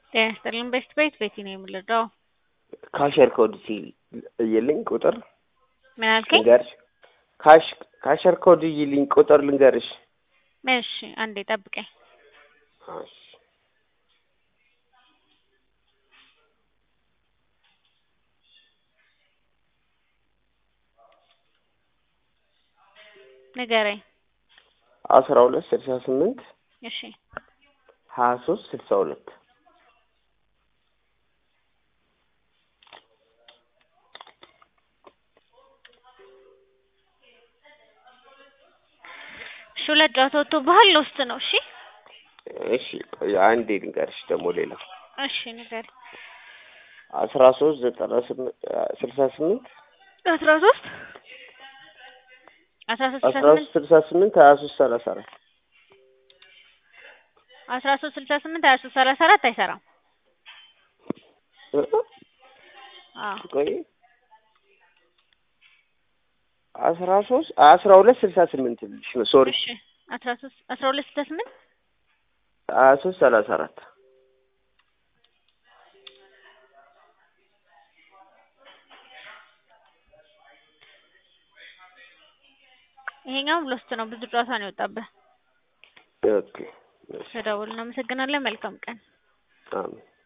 ጤና ይስጥልኝ ቤስት ቤት ቤቲ ነው የምልደው። ካሸር ኮድ ሲል እይልኝ ቁጥር ምን አልከኝ? ልንገርሽ። ካሽ ካሸር ኮድ እይልኝ ቁጥር ልንገርሽ። እሺ አንዴ ጠብቀኝ። እሺ ንገረኝ። አስራ ሁለት ስልሳ ስምንት እሺ ሀያ ሶስት ስልሳ ሁለት እሺ ሁለት ጨዋታ ወጥቶብሃል ውስጥ ነው። እሺ እሺ ቆይ አንዴ ልንገርሽ ደግሞ ሌላ እሺ ንገረኝ። አስራ ሶስት ዘጠና ስምንት ስልሳ ስምንት አስራ ሶስት አስራ ሶስት ስልሳ አስራ ስምንት ሶስት ስልሳ ስምንት ሀያ ሶስት ሰላሳ አራት አስራ ሶስት ስልሳ ስምንት ሀያ ሶስት ሰላሳ አራት አይሰራም። አዎ ቆይ አስራ ሶስት አስራ ሁለት ስልሳ ስምንት ልሽ ነው ሶሪ እሺ አስራ ሶስት አስራ ሁለት ስልሳ ስምንት ሀያ ሶስት ሰላሳ አራት ይሄኛውም ሎስት ነው። ብዙ ጨዋታ ነው የወጣብህ። ኦኬ ተደውል። እናመሰግናለን። መልካም ቀን። አሜን